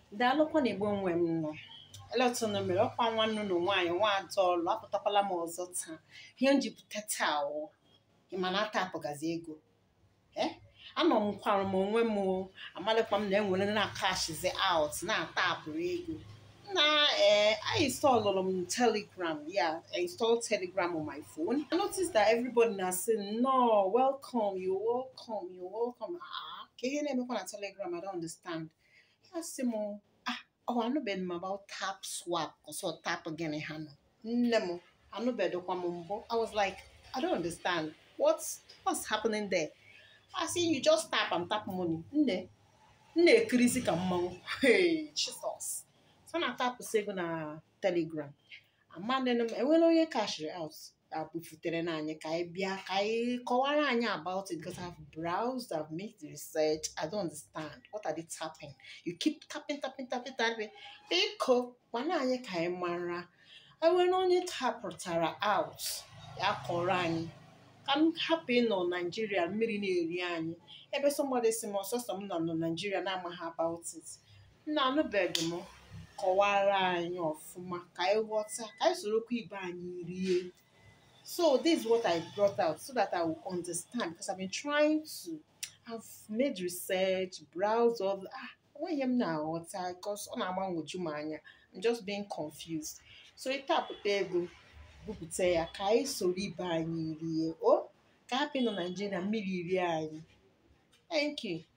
daalụkwa na igbo nwe m nọ eletụnụ mere ọkwa nwanne ụlọ nwaanyị nwaada ọlụ apụtakwala m ọzọ taa ihe m ji pụta taa wụ ịmana ata apụgazi ego ee anọ m kwara m onwe m amalịkwa m na enwere na kashizi out na-ata apụrụ ego na ee I installed m telegram yeah I installed telegram on my phone I noticed that everybody na saying no welcome you welcome you welcome ah ka ihe na-emekwa na telegram I don't understand ya sị m ah ọ anụbeghị m about tap swap ọsọ tap gịnị ha nọ nne m anụbedokwa m mbụ I was like I don't understand what's what's happening there I see you just tap and tap money nne nne ekirizi ka mmanwụ hey Jesus so na tapụsị ego na telegram amadịnụ m enwere onye cashiri out abụfutere na anyị ka anyị bịa ka anyị kọwara anyị about it because I've browsed I've made the research I don't understand what are they tapping you keep tapping tapping tapping tapping biko gwana anyị ka anyị mara enwere onye tapụtara out ya kọrọ anyị ka m hapụ ịnọ naijiria mmiri na-eri anyị ebe somebody si m ọsọsọ m nọ na naijiria na-amaghị about it nna anụbeghị m kọwara anyị ọfụma ka anyị ghọta ka anyị sorokwa ibe anyị rie so this is what I brought out so that I will understand because I've been trying to I've made research browse all the, ah enweghị m na-aghọta because ọ na-agbanwoju m anya I'm just being confused so ịtapụta ego bupụta ya ka anyị soro ibe anyị rie o ka hapụ nọ Naijiria mmiri rie anyị thank you